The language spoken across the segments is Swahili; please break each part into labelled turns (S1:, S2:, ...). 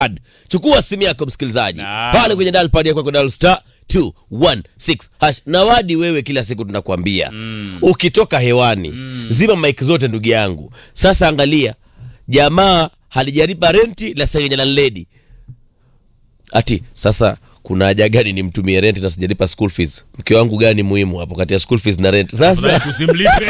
S1: pad. Chukua simu yako msikilizaji,
S2: Naam.
S1: pale kwenye dial pad yako dial star 216 hash. Na wadi wewe, kila siku tunakwambia ukitoka hewani zima mic zote, ndugu yangu. Sasa angalia, jamaa halijalipa renti la sasa landlady ati sasa kuna haja gani nimtumie rent na sijalipa school fees? Mke wangu gani muhimu hapo kati ya school fees na rent? Sasa
S2: tusimlipe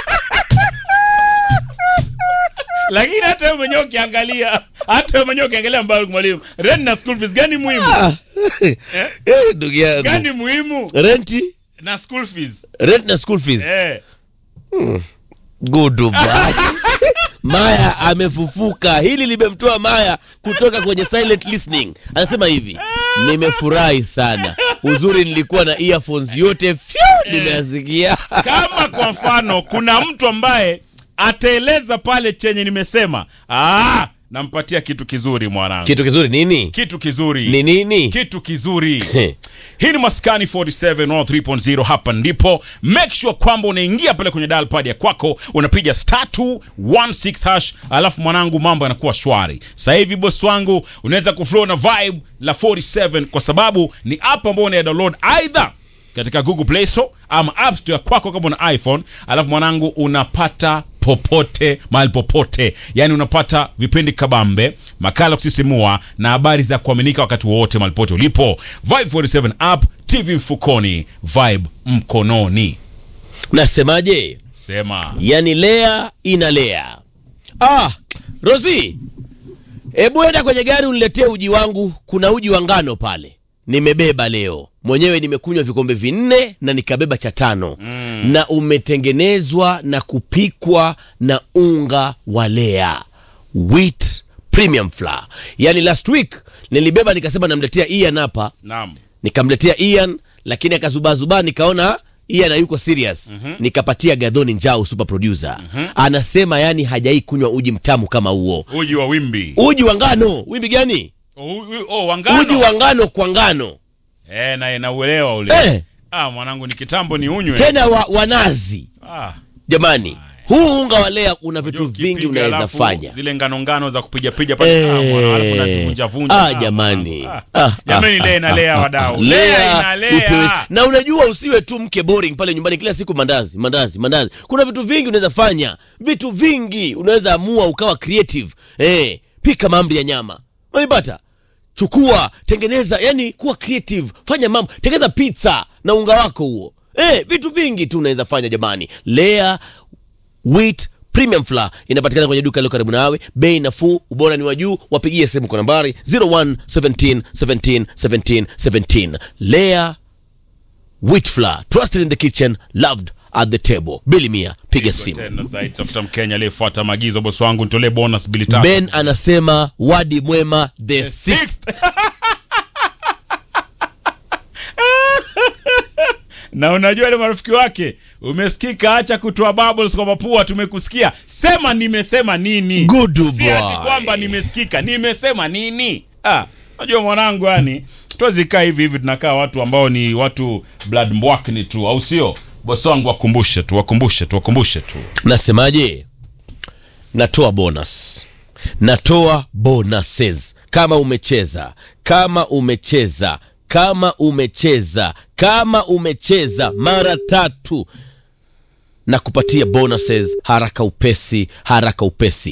S2: lakini hata wewe mwenyewe ukiangalia hata wewe mwenyewe ukiangalia mbali mwalimu rent na school fees gani muhimu
S1: eh, ndugu yangu,
S2: gani muhimu
S1: renti
S2: na school fees
S1: rent na school fees
S2: eh
S1: Goodbye. Maya amefufuka. Hili limemtoa Maya kutoka kwenye silent listening. Anasema hivi, nimefurahi sana, uzuri nilikuwa na earphones yote fyu, nimeyasikia.
S2: kama kwa mfano kuna mtu ambaye ataeleza pale chenye nimesema ah, nampatia kitu kizuri mwanangu
S1: Kitu kizuri nini?
S2: kitu kizuri
S1: Ni nini?
S2: kitu kizuri hii ni maskani 47 3.0 hapa ndipo make sure kwamba unaingia pale kwenye dial pad ya kwako unapiga star 216 hash alafu mwanangu mambo yanakuwa shwari sasa hivi boss wangu unaweza kuflow na vibe la 47 kwa sababu ni app ambayo una download either katika google play store ama app store ya kwako kama una iphone alafu mwanangu unapata popote mahali popote yaani unapata vipindi kabambe makala kusisimua na habari za kuaminika wakati wowote mahali popote ulipo vibe 47 app tv mfukoni vibe mkononi
S1: Nasemaje?
S2: sema
S1: Yani lea inalea. Ah, Rosi, hebu enda kwenye gari uniletee uji wangu. Kuna uji wa ngano pale, nimebeba leo mwenyewe. Nimekunywa vikombe vinne na nikabeba cha tano na umetengenezwa na kupikwa na unga wa lea wheat premium flour. Yani last week nilibeba nikasema namletea Ian hapa
S2: naam
S1: nikamletea Ian lakini akazubazubaa, nikaona Ian hayuko serious nikapatia Gadhoni Njau super producer anasema yani hajai kunywa uji mtamu kama huo.
S2: uji wa wimbi
S1: Uji wa ngano, wimbi gani?
S2: oh, u- oh, wangano
S1: Uji wa ngano kwa ngano
S2: eh, na nauelewa ule
S1: eh,
S2: ah, mwanangu ni kitambo ni unywe
S1: tena wa, wanazi.
S2: ah.
S1: Jamani, huu unga wa lea una vitu
S2: Unajua
S1: vingi
S2: ukipiga
S1: unaweza
S2: alafu
S1: fanya.
S2: zile ngano ngano za kupiga piga pale
S1: Eh.
S2: ah, mwana, alafu unazivunja vunja
S1: Ah,
S2: Ah,
S1: jamani.
S2: mwana.
S1: Ah,
S2: Ah, jamani
S1: ah,
S2: lea
S1: ah,
S2: inalea
S1: ah,
S2: wadau
S1: ah.
S2: lea
S1: Lea,
S2: inalea
S1: upewe- na unajua usiwe tu mke boring pale nyumbani kila siku mandazi mandazi mandazi kuna vitu vingi unaweza fanya vitu vingi unaweza amua ukawa creative eh, pika maamri ya nyama unanipata chukua tengeneza yani kuwa creative fanya mambo tengeneza pizza na unga wako huo eh, vitu vingi tu unaweza fanya jamani lea wheat premium flour inapatikana kwenye duka lilo karibu nawe bei nafuu ubora ni wa juu wapigie simu kwa nambari 01 17 17 17 17 lea wheat flour trusted in the kitchen loved at the table bili mia piga simu
S2: tena zaidi tafuta mkenya aliyefuata maagizo bosi wangu nitolee bonus bili tatu
S1: ben anasema wadi mwema the sixth
S2: Sixth. na unajua ile marafiki wake umesikika acha kutoa bubbles kwa mapua tumekusikia sema nimesema nini
S1: Good
S2: si ati
S1: boy.
S2: kwamba nimesikika nimesema nini ah unajua mwanangu yani tuwezikaa hivi hivi tunakaa watu ambao ni watu blood mbwakni tu au sio bosi wangu wakumbushe tu wakumbushe tu wakumbushe tu
S1: nasemaje natoa bonus natoa bonuses kama umecheza kama umecheza kama umecheza kama umecheza mara tatu na kupatia bonuses haraka upesi haraka upesi